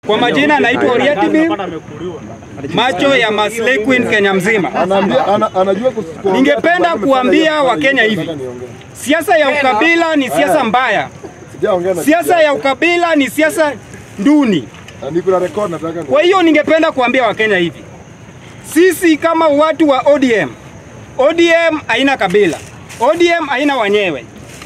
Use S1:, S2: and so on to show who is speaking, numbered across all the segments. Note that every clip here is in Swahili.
S1: Kwa majina anaitwa Oriatibi, macho ya Maslay Queen Kenya mzima.
S2: Anaambia ana, anajua kus-
S1: Ningependa kuambia Wakenya hivi, siasa ya ukabila ni siasa mbaya,
S2: Sijaongea na
S1: siasa ya ukabila ni siasa nduni.
S2: Na niko na record nataka ku-
S1: Kwa hiyo ningependa kuambia Wakenya hivi, sisi kama watu wa ODM, ODM haina kabila, ODM haina wanyewe,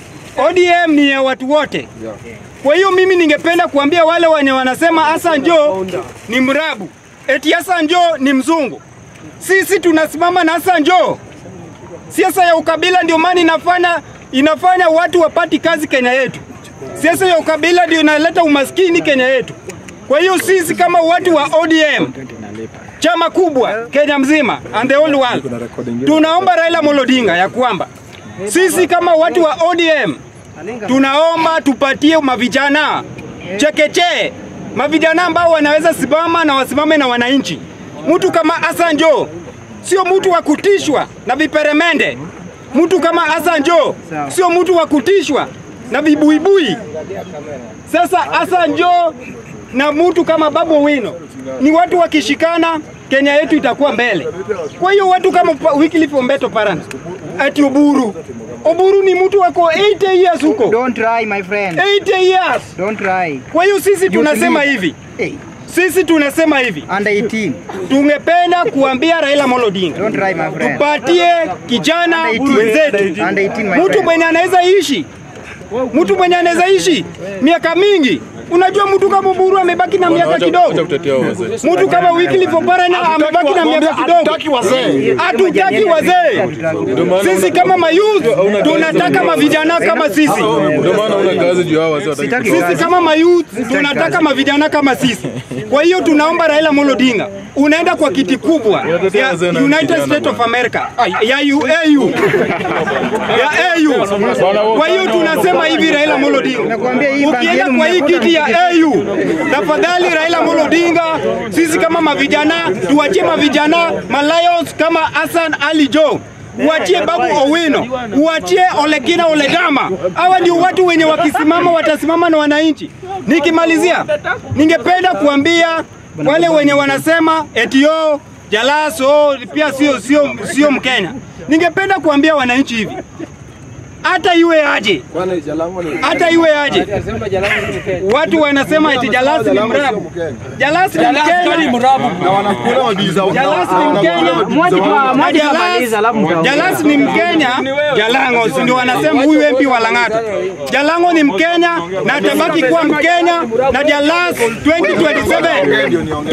S1: ODM ni ya watu wote.
S2: Yeah.
S1: Kwa hiyo mimi ningependa kuambia wale wenye wanasema Hassan Joho ni mrabu, eti Hassan Joho ni mzungu. Sisi tunasimama na Hassan Joho. Siasa ya ukabila ndio maana inafanya inafanya watu wapati kazi Kenya yetu. Siasa ya ukabila ndio inaleta umaskini Kenya yetu. Kwa hiyo sisi kama watu wa ODM chama kubwa Kenya mzima and the whole world, tunaomba Raila Amolo Odinga ya kwamba sisi kama watu wa ODM tunaomba tupatie mavijana chekeche, mavijana ambao wanaweza simama na wasimame na wananchi. Mtu kama Hassan Joho sio mtu wa kutishwa na viperemende. Mtu kama Hassan Joho sio mtu wa kutishwa na vibuibui. Sasa Hassan Joho na mtu kama Babu Owino ni watu wakishikana, Kenya yetu itakuwa mbele. Kwa hiyo watu kama Pa- Wycliffe Ombeto Parana, ati Oburu, Oburu ni mtu wako 80 years huko,
S3: Don't try, my friend.
S1: 80 years.
S3: Don't try.
S1: Kwa hiyo sisi tunasema
S3: leader.
S1: hivi,
S3: Hey,
S1: sisi tunasema hivi,
S3: under 18.
S1: tungependa kuambia Raila Amolo Odinga
S3: Don't try, my friend.
S1: tupatie kijana wenzetu,
S3: Under 18, my
S1: mtu
S3: friend.
S1: mwenye anaweza ishi, mtu mwenye anaweza ishi miaka mingi. Unajua mtu kama Oburu amebaki na miaka kidogo, mtu kama Wycliffe Oparanya amebaki na miaka kidogo.
S2: Hatutaki wazee.
S1: Hatutaki wazee. Sisi kama mayouth tunataka mavijana kama sisi.
S4: Ndio maana una kazi juu hao wazee wataki
S1: Sisi kama mayouth tunataka mavijana kama sisi. Kwa hiyo tunaomba Raila Amolo Odinga, unaenda kwa kiti kubwa ya United States of America Ay, ya UAU ya AU. Kwa hiyo tunasema hivi, Raila Amolo Odinga,
S3: Nakwambia hii bangi
S1: ukienda
S3: yenu
S1: kwa hii
S3: mnakosa
S1: kiti ya AU, tafadhali Raila Amolo Odinga, sisi kama mavijana tuachie mavijana Malayons kama Hassan Ali Joho uachie Babu Owino, uachie Olekina Oledama. Hawa ndio watu wenye wakisimama watasimama na wananchi. Nikimalizia, ningependa kuambia wale wenye wanasema eti yo Jalas oh, pia sio sio sio Mkenya. Ningependa kuambia wananchi hivi, hata iwe aje,
S2: Kwani Jalango ni
S1: hata iwe aje, watu wanasema eti Jalas ni mrabu. Jalas ni Mkenya.
S2: na wanakula mabibi zao.
S1: Jalas ni Mkenya. Na Jalas- Jalas ni Mkenya, Jalango si ndio wanasema huyu MP wa Lang'ata. Jalango ni Mkenya na atabaki kuwa Mkenya na Jalas 2027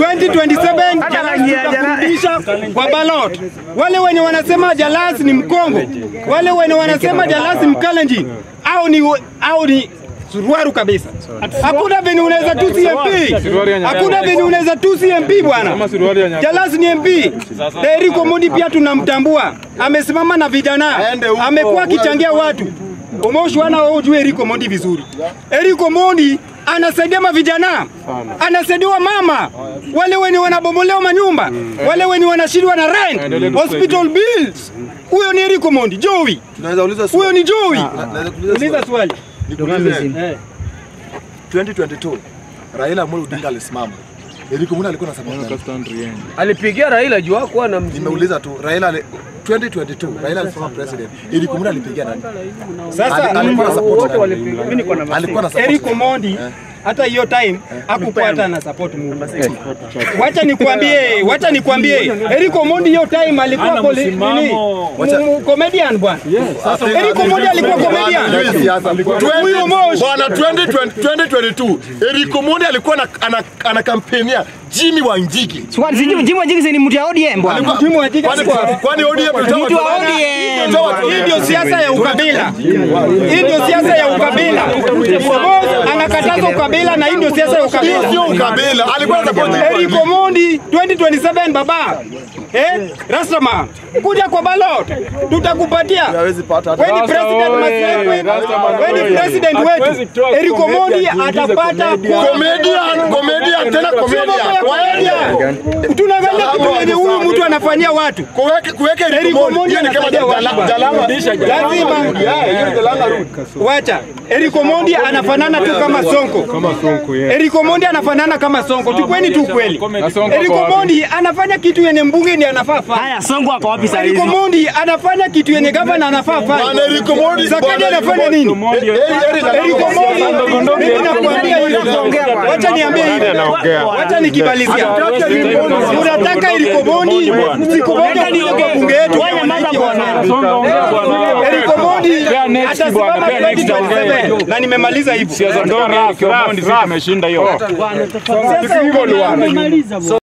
S1: 2027 Jalas tutakurudisha kwa ballot. Wale wenye wanasema Jalas ni Mkongo, wale wenye wanasema Jalas ni Mkalenjin au ni au ni suruaru kabisa. Hakuna venye unaweza tusi MP, hakuna venye unaweza tusi MP bwana. Jalas ni MP. Na Eric Omondi pia tunamtambua, amesimama na vijana,
S2: Aende huko.
S1: amekuwa akichangia watu. Umeoshwana wewe ujue Eric Omondi vizuri. Eric Omondi anasaidia mavijana, anasaidia mama wale wenye wanabomolewa manyumba, wale wenye wanashindwa na rent, hospital bills. Huyo ni Eric Omondi, Joey.
S2: Tunaweza uliza
S1: Huyo
S2: swali.
S1: ni Joey.
S2: Naweza kuuliza
S1: Uliza
S2: swali.
S1: swali.
S2: Nikuulize.
S1: Eh.
S2: 2022 Raila Amolo Odinga alisimama. Eriko Muna alikuwa anasema nini?
S5: alipigia Raila juu hakuwa na mzima.
S2: Nimeuliza tu Raila ali- 2022 Raila alisimama president. Eriko Muna alipigia nani?
S1: Sasa
S2: Ali- alikuwa na support nani?
S5: Mimi niko na
S2: Alikuwa na support.
S1: Eric Omondi hata hiyo time hakupata na support Mungu. Wacha nikwambie, wacha nikwambie, Eric Omondi hiyo time alikuwa kole- nini?
S2: Wacha-
S1: M- comedian bwana. Eric Omondi alikuwa comedian.
S2: Hii siasa alikuwa
S1: Huyo Moshi.
S6: Bwana 2020 2022 Eric Omondi alikuwa ana, ana, ana kampenia Jimmy Wanjigi.
S3: Swali, sijui Jimmy Wanjigi ni mtu ya ODM bwana.
S1: Mtimu wa Jiga
S6: Kwani
S1: sikuwa-
S6: kwani ODM ilitoa
S3: Mtu wa
S6: watu-
S3: ODM.
S6: ilitoa watu-
S1: Hii ndio siasa ya ukabila. Hii ndio siasa ya ukabila. Boss anakataza ukabila na hii ndio siasa ya
S6: Hiyo
S1: ukabila.
S6: sio ukabila. Alikuwa anasupport
S1: Eric Omondi 2027 baba. Eh? Rastama, kuja kwa ballot. Tutakupatia.
S2: hawezi pata hata
S1: Wewe ni president Maslay, wewe ni president wetu. Eric Omondi atapata
S6: comedian, comedian tena comedian. Waende.
S1: Tunaangalia kitu yenye huyu mtu anafanyia watu.
S6: Kuweke kuweke Eric
S1: Eric
S6: Omondi
S1: Omondi
S6: hiyo ni kama
S1: anasaidia watu
S6: jala-
S1: bwana.
S6: jalama.
S1: Lazima
S2: Yeah, hiyo ni Jalanga route.
S1: wacha. Eric Omondi anafanana tu kama Sonko.
S4: Kama Sonko yeye.
S1: Eric Omondi anafanana kama Sonko, tukweni tu kweli.
S4: Na Sonko
S1: Eric
S4: ako wapi?
S1: Omondi anafanya kitu yenye mbunge ndiye anafaa fanya.
S3: Haya, Sonko ako wapi saa
S1: Eric
S3: hizi?
S1: Omondi anafanya kitu yenye gavana anafaa
S6: Bwana
S1: fanya.
S6: Eric Omondi,
S1: Zakadi
S6: bwana
S1: anafanya
S6: Eric
S1: nini?
S6: Omondi. Eh, eh, Eric
S1: Eric Omondi, mimi nakwambia hivi. Wacha niambie hivi. Wacha nikibalizia. Unataka Eric Omondi siku moja kuja kwa bunge yetu.
S3: Wewe nyamaza bwana.
S1: Eric Omondi
S4: Pea next bwana,
S1: atasimama
S4: pea next
S1: 2027 na nimemaliza hivyo.
S4: Siasa ndogo Kiomondi sisi tumeshinda hiyo.
S1: Sasa